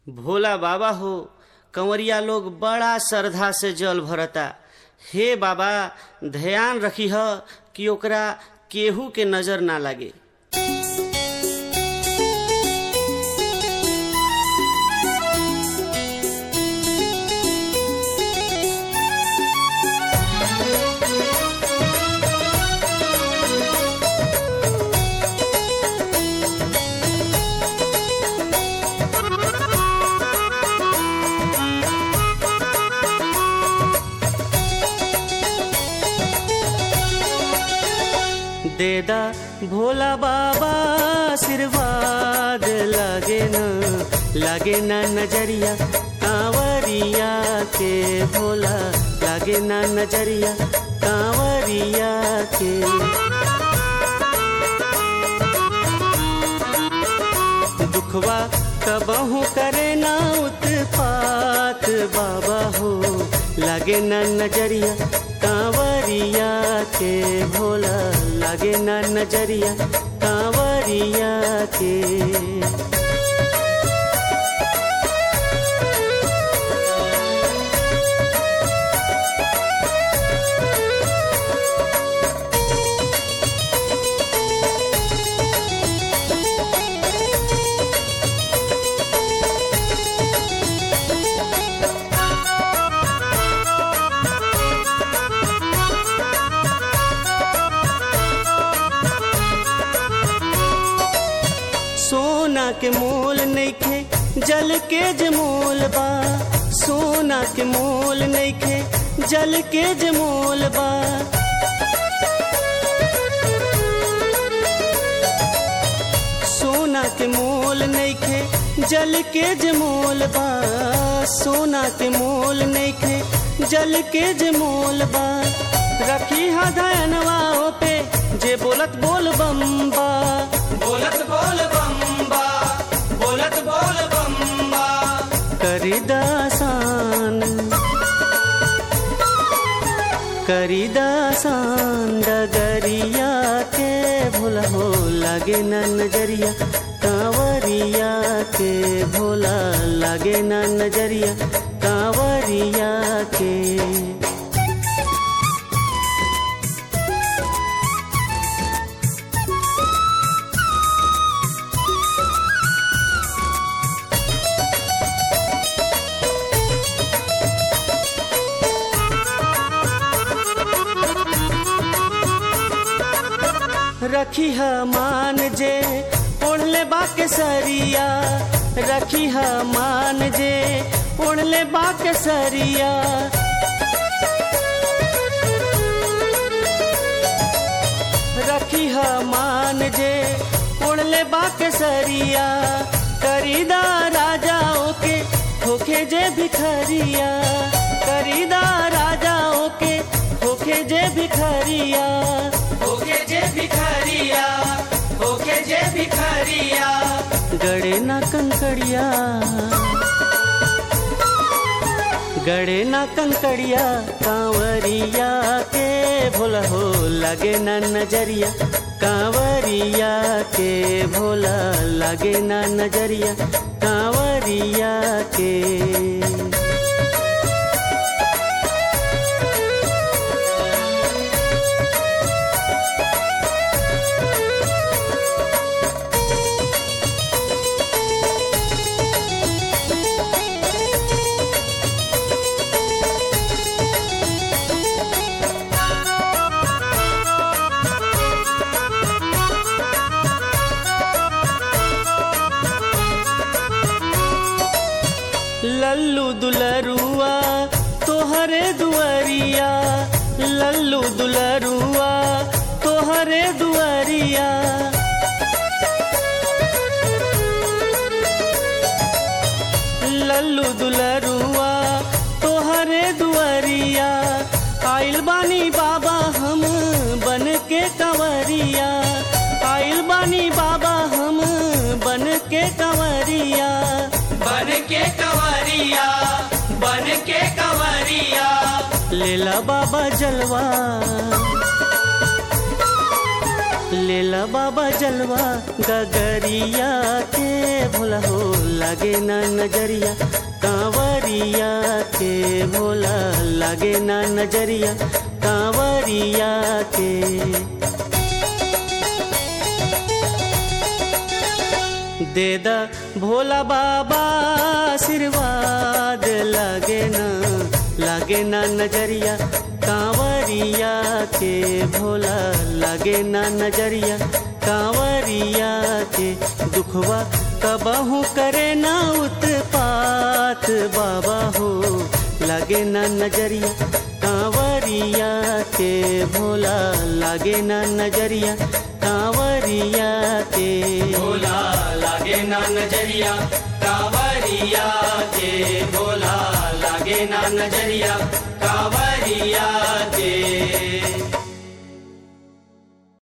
भोला बाबा हो कंवरिया लोग बड़ा श्रद्धा से जल भरता हे बाबा ध्यान रखी ह कि ओकरा केहू के नजर ना लागे देदा भोला बाबा आशीर्वाद लागे न लागे न नजरिया कांवरिया के भोला लागे न नजरिया कांवरिया के दुखवा कबहू करे ना उत्पात बाबा हो लागे न नजरिया कांवरिया के भोला लागे न नजरिया कांवरिया के सोना के मोल नइखे जल के जमोल बा सोना के मोल नइखे जल के जमोल बा सोना के मोल नइखे जल के जमोल बा सोना के मोल नइखे जल के जमोल बा रखी हा धनवा पे जे बोलत बोल बम्बा बोलत बोल बम्बा बोलत बोल बम्बा करी दासान करी दासान डगरिया के भोला हो लागे न नजरिया कांवरिया के भोला लागे न नजरिया कांवरिया के रखी ह मान जे ओढ़ले बाके सरिया रखी ह मान जे ओढ़ले बाके सरिया रखी ह मान जे ओढ़ले बाके सरिया करीदा राजाओं के होखे जे भिखरिया करीदा राजाओं के होखे जे भिखरिया होके जे भिखारिया होके जे भिखारिया गड़े ना कंकड़िया गड़े ना कंकड़िया कांवरिया के भोला हो लगे ना नजरिया कांवरिया के भोला लगे ना नजरिया कांवरिया के लल्लू दुलरुआ तोहरे दुआरिया लल्लू दुलरुआ तोहरे दुआरिया लल्लू दुलरुआ तोहरे दुआरिया आइल बानी बाबा हम बन के कंवरिया आइल बानी बाबा हम बन के कंवरिया बन के कंवरिया बन के कंवरिया लेला बाबा जलवा लेला बाबा जलवा गगरिया के भोला हो लगे ना नजरिया कांवरिया के भोला लगे ना नजरिया कांवरिया के देदा भोला बाबा आशीर्वाद लागे ना लागे ना नजरिया कांवरिया के भोला लागे ना नजरिया कांवरिया के दुखवा कबहू करे ना उत्पात बाबा हो लागे ना नजरिया कांवरिया के भोला लागे ना नजरिया कांवरिया के भोला लागे ना नजरिया कांवरिया के भोला लागे ना नजरिया कांवरिया के